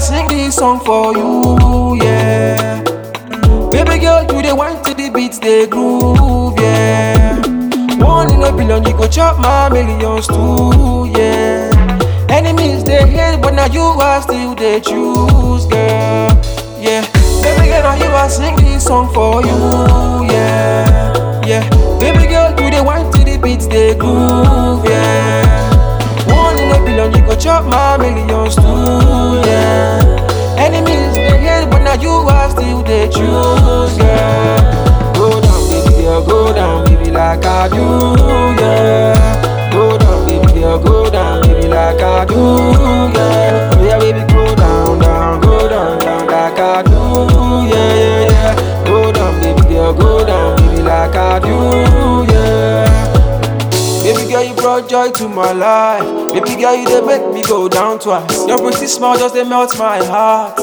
sing this song for you, yeah. Baby girl, you the wine to the beats, they groove, yeah. One in a billion, you go chop my millions too, yeah. Enemies they hate, but now you are still they choose, girl, yeah. Baby girl, now you are sing this song for you, yeah, yeah. Baby girl, you the wine to the beats, they groove, yeah. One in a billion, you go chop my millions too, yeah. Enemies they hate, but now you are still they choose, yeah. Go down, baby girl, go down, baby, like I do, yeah. Go down, baby girl, go down, baby, like I do, yeah. Oh, yeah, baby, go down, down, go down, down, like I do, yeah, yeah, yeah. Go down, baby girl, go down, baby, like I do, yeah. Baby girl, you brought joy to my life. Baby girl, you they make me go down twice. Your pretty smile just they melt my heart.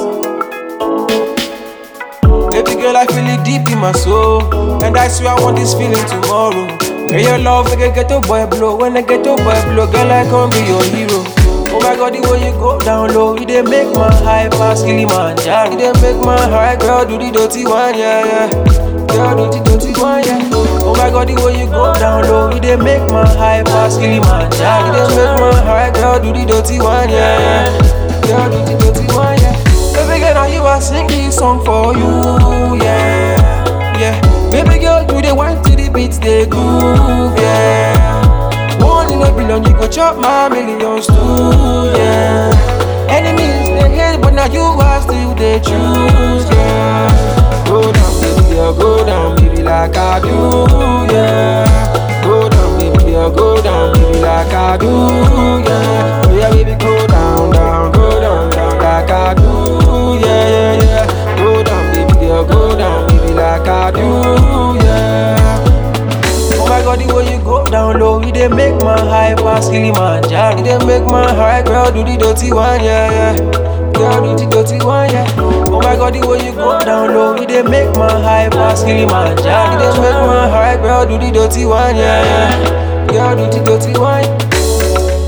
Baby girl, I feel it deep in my soul, and I swear I want this feeling tomorrow. Girl, your love make a ghetto boy blow. When a ghetto boy blow, girl, I can be your hero. Oh my God, the way you go down low, you they make my high pass Kilimanjaro. You they make my high girl do the dirty one, yeah, yeah. Girl, do the dirty one, yeah. Oh my God, the way you go down low, you they make my high pass Kilimanjaro. You they make my high girl do the dirty one, yeah, yeah. Girl, do the dirty one, yeah. Baby girl, now you are sing this song for you, yeah, yeah. Baby girl, you the wine to the beats, they groove, yeah. One in a billion, you go chop my millions too, yeah. Enemies they hate, but now you are still they choose, yeah. Go down, baby girl, go down, baby, like I do, yeah. Go down, baby girl, go down, baby, like I do, yeah. Oh yeah, baby, go down, down, go down, down, like I do, yeah, yeah, yeah. Go down, baby girl, go down, baby, like I do, yeah. Oh my God, the way you go down low, you they make my high pass Kilimanjaro. You they make my high girl do the dirty one, yeah, yeah. Girl do the dirty one, yeah. Oh my God, the way you go down low, you they make my high pass Kilimanjaro. You they make my high girl do the dirty one, yeah, yeah. Girl do the dirty one.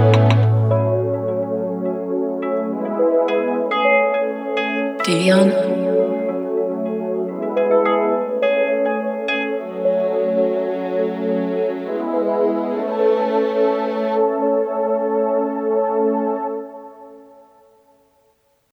Dion